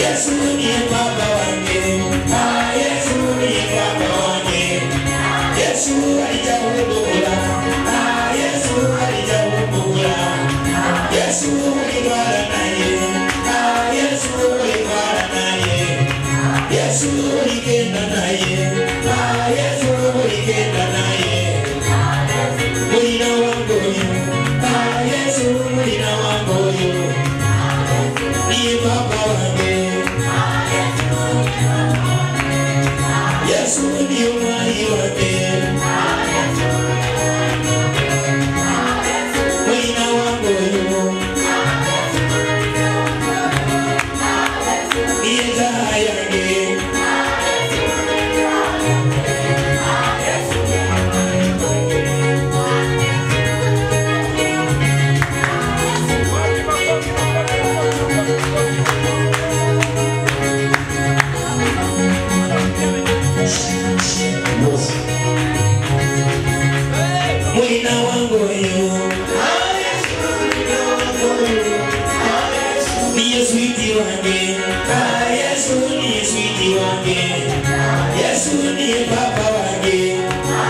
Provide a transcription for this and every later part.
Yesu ni baba wangu. Ah, Yesu ni baba wangu. Yesu alijahumbula. Ah, Yesu alijahumbula. Yesu ulibara naye. Ah, Yesu ulibara naye. Yesu ulikenda naye. Ah, Yesu ulikenda naye. Mulina wangu oyo. Ah, Yesu mulina wangu oyo. Niye baba wange. Yesu ndiye mwai wange. Mulina wangu oyo. Niye taa yange. Mulina wangu oyo. Niye switi wange. Ah, Yesu niye switi wange. Yesu niye baba wange.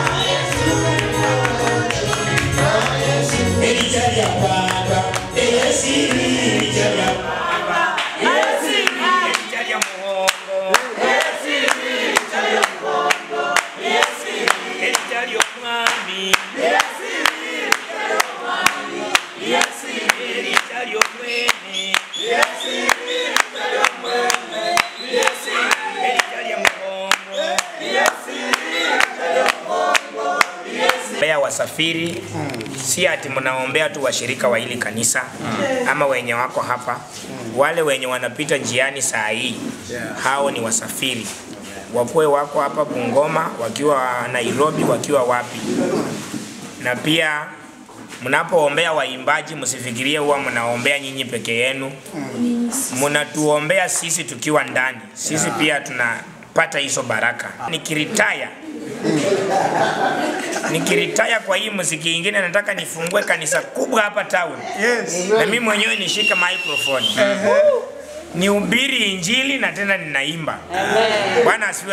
Elijali ya baba. Eyesiri elijali ya baba. Elijali ya muhongo. Elijali ya mwami. Elijali ya mwene. Elijali ya muhongo. Ombea wasafiri si ati mnaombea tu washirika wa hili kanisa ama wenye wako hapa, wale wenye wanapita njiani saa hii, hao ni wasafiri, wakuwe wako hapa Bungoma, wakiwa Nairobi, wakiwa wapi. Na pia mnapoombea waimbaji, msifikirie huwa mnaombea nyinyi peke yenu, mnatuombea sisi tukiwa ndani, sisi pia tunapata hizo baraka. Nikiritaya nikiritaya kwa hii muziki ingine, nataka nifungue kanisa kubwa hapa town na mimi mwenyewe nishike microphone nihubiri injili na tena ninaimba. Bwana asifiwe.